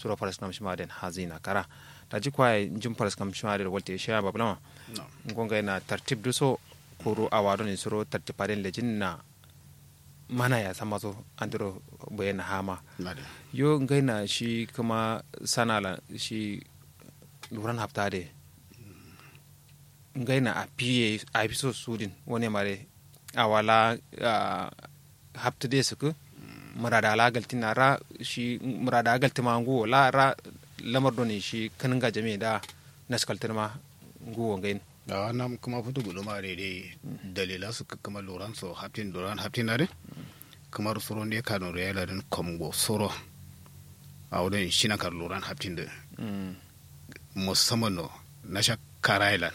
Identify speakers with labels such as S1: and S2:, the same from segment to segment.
S1: suro faras kam shima den hazina kara ta ji kwaye jim faras kam shima den walte shi ba blama ngonga na tartib du so kuru awado ni suro tartipaden lejin na mana ya sama so andiro bayan hama yo ngai na shi kuma sanala shi luran hafta de ngai na a piye a fi so sudin wani mare a wala hafta de suku murada ala galti na ra shi murada galti ma ngu la ra lamar doni shi kanin ga jami da naskaltar ma ngu ngai
S2: da wannan kuma fito gudu ma daidai dalila su kuma loran so haftin loran haftin na de kamar soro ne ka no reala den komgo soro a wurin shi na kar loran haftin da musamman no na sha karailan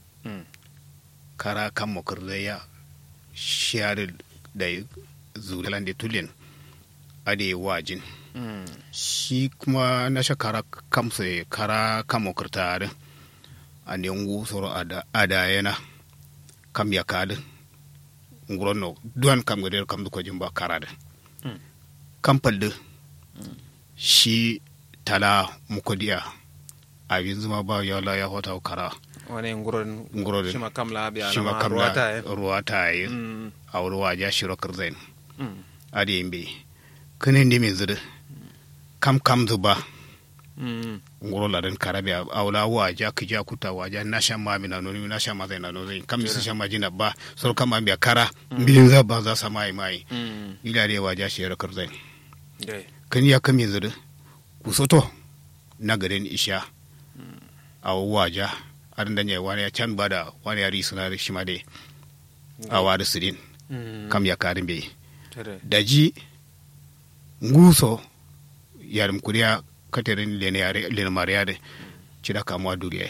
S2: kara kan mokarleya shiyar da zulan da tulin ade wajin shi kuma na sha kara kamsa kara kan mokarta da a ne ngu soro ada yana kam ya kada nguron no duwan kam gade kam ko jimba karada kam palde shi tala mukodiya abin zuma ba ya la ya hota kara
S1: wani nguron
S2: nguron
S1: shima kam la biya
S2: shima
S1: na
S2: kam
S1: ruwata
S2: la ruwata yi a wuri waja shiro kirzain adi yimbe kene ndi min zudu kam kam zuba ngoro la den karabe awla waja kija kuta waja nasha ma mina noni nasha ma zai na no zai kam su shama jina ba so kam an biya kara bilin za ba za sa mai mai ila de waja shi ra karzai kan ya kam yanzu ku soto na garin isha a waja arin da ne wani ya can bada wani ya risu na shi ma de a wari sirin kam ya karin bai daji nguso yarim kuriya katerin lene mariade cida kamuwa duriya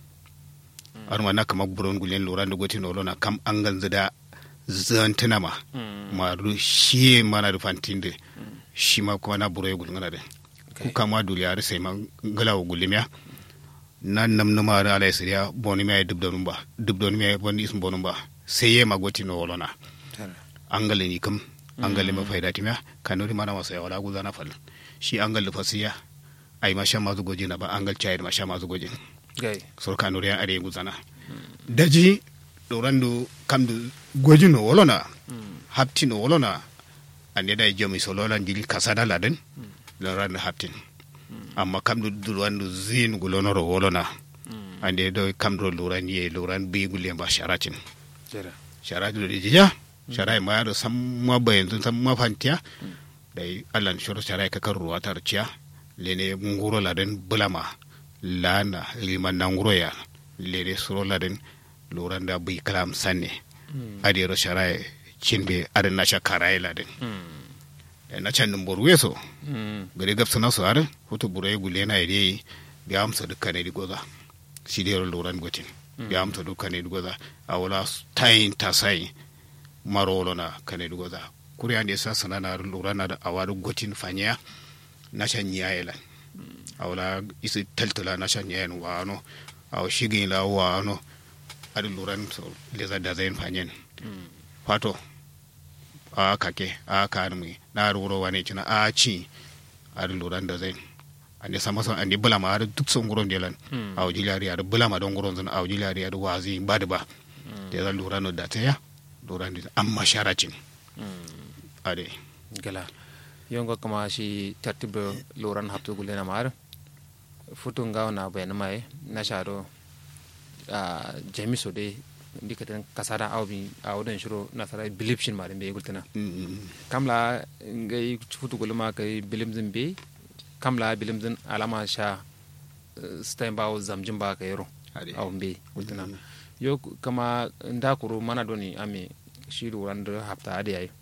S2: arma na kama buron gulen lura da gotin olona kam an ganzu da zantina ma maru shi mana da fantin da shi ma kuma na buro ya gulgana da ku kama duriya da sai ma galawa gulimiya na nam nama da ala siriya boni mai dubda numba dubda numba wani isin bonum ba sai ya ma gotin olona an gale ni kam an gale ma faida timiya kanuri mana masa ya wala guzana fal shi an gale fasiya ay ma shamma zu gojina ba angal chayir ma shamma zu gojin
S1: gai
S2: sor kanu re are guzana daji do randu kamdu gojino wolona haptino wolona ande da jomi solola ndili kasada laden lo randu haptin amma kamdu du randu zin gulonoro wolona ande do kamdo luran ye luran bi gulle ba sharatin
S1: jera
S2: sharati do dija sharai ma do samma bayan samma fantiya dai allan shoro sharai ka kan ruwa tarciya lene nguro laden bulama lana liman na nguro ya lene suro laden loranda bai kalam sanne adi ro sharai chinbe ada na shakarai laden na can din boru weso gari gabsa na su are hutu burai gule na ide bi amsa dukkan ne goza shi dai ro loran gotin bi amsa dukkan ne goza a wala tayin tasai marolo na kane goza kuri ande sa sana na lura na da awadu gotin fanya na shan yayelan awla isi taltala na shan yayen wano aw shigin la wano adi luran so leza da zain fanyen fato a kake a kanmi na ruro wane cina a ci adi luran da zain ande sama son ande bulama adi duk son guron delan aw jilari adi bulama don guron zan aw jilari adi wazi badi ba da zan luran da ta ya luran da amma sharacin ade
S1: gala yongo kama shi tartibe loran haptu gule na mar futu ngaw na bayan mai na sharo a jamiso de dikatan kasara awbi awdan shiro na sarai bilip shin ma be gultana kamla ngai futu gule ma kai bilim zin be kamla bilim zin alama sha stein bawo zamjin ba ka yaro aw be gultana yo kama ndakuru mana doni ami shi loran da hapta ade yayi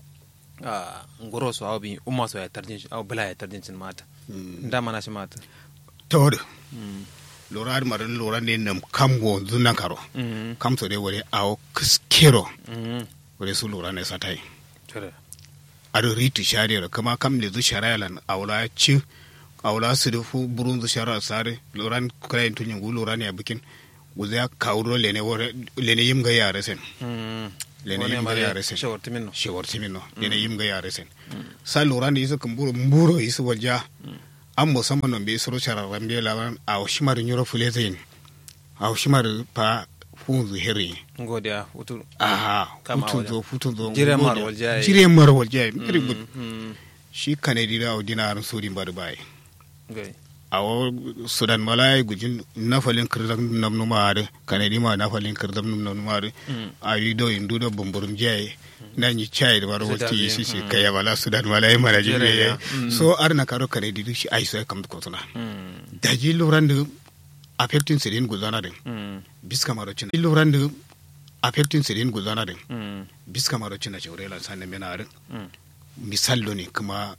S1: a ngoro so aw bi umma so ya tarjin aw bala ya tarjin sin mata nda mana shi mata
S2: tawde lora ad maran lora ne nam kam go zunan karo kam so de wore aw kiskero wore su lora ne satai
S1: tere
S2: ado riti shari kama kam le zu sharayalan awla ci awla su da fu burun zu shara sare loran kray tunyin gu lora ne bikin guzya kawro lene wore lene yim ga yare sen lene yim ga yare sen
S1: shawar timin no
S2: shewar timin no lene yim ga yare sen sa lora ne yisu kumburo mburo yisu walja an musamman non be soro chararan be lawan a shimar nyoro fulezain a shimar pa funzu heri
S1: ngodiya utu
S2: aha
S1: Kama
S2: futun wajen. zo futun zo
S1: Jire
S2: ngode.
S1: mar waljaye.
S2: jire mar waljaye very good
S1: mm
S2: shi kane dira o dinarin suri mbadu bai
S1: gai
S2: awo sudan malai gujin nafalin kirdam namnu maare kane di ma nafalin kirdam namnu maare
S1: Mm.
S2: ayi do indu do bumburum jaye na ni chai da baro
S1: Sudan
S2: wati
S1: ne,
S2: shi shi
S1: mm.
S2: kaya wala sudan malai mara
S1: Jere
S2: jibe
S1: ya, mm.
S2: so arna karo kane di shi ai so kam ko tuna
S1: mm
S2: daji lurandu affecting sirin guzana din
S1: mm
S2: biska maro cin lurandu affecting sirin guzana din
S1: mm
S2: biska maro cin na chawrela sanne mena arin
S1: mm
S2: misallo ne kuma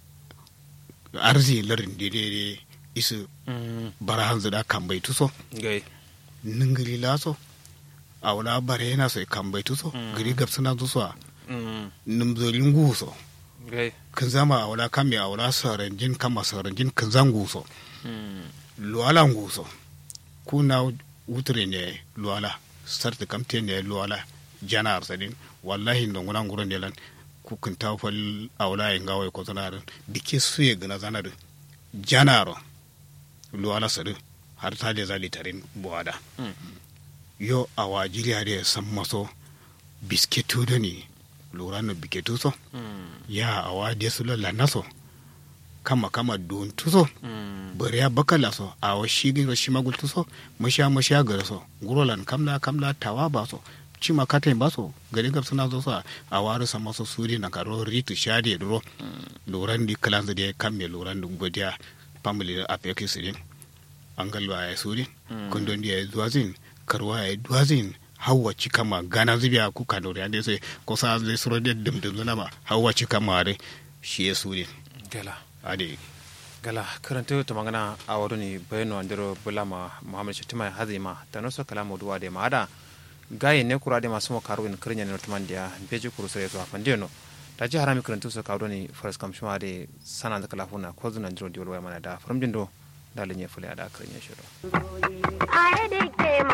S2: arzi larin dede isu
S1: mm
S2: bara hanzu da kan bai tuso
S1: gai
S2: ningiri laso a wala bare yana so kan bai tuso
S1: Mm.
S2: gari gab suna tuso a
S1: mm
S2: nimzolin guso
S1: gai
S2: kan zama a wala kan a wala saranjin kama saranjin kan zan guso
S1: mm
S2: luwala guso kuna wuture ne luwala sarta kamte ne luwala jana arsadin wallahi ndonguna nguron delan ku kun ta fal a wala yin gawai ko zanarin dike suye gana zanarin janaro luwala sadu har ta da zali tarin buwada
S1: mm
S2: yo a wajiri hade san maso bisketu da ni lura no biketu so
S1: mm
S2: ya a wade su la naso kama kama don tuso
S1: mm
S2: bari ya bakala so a wa shi gin shi magul tuso masha masha gara so gurolan kamla kamla tawa ba so cima katain ba so gari gab suna zo so a waru san maso suri na karo ritu shade duro luran di kalan da kamme luran di godiya family a fake sirin an galwa ya suri
S1: Mm.
S2: kundon ya zuwazin karwa ya duwazin hawa cika ma gana zubiya ku ka dore ande sai ko sa zai suro da dumdum zuna ma hawa cika ma are shi ya suri
S1: gala
S2: ade
S1: gala karanta to magana a wado ni bayano andiro bulama muhammad shatima hazima tano so kala moduwa de maada gaye ne kura de masu mo karu in kirnya ne tuman dia beji kuru sare to afandeno ta ji harami karanta so kawo ni faras kam shuma de sana da kala huna ko zunan jiro diwol waya mana da from dindo da lenye fule ada kirnya shiro
S3: I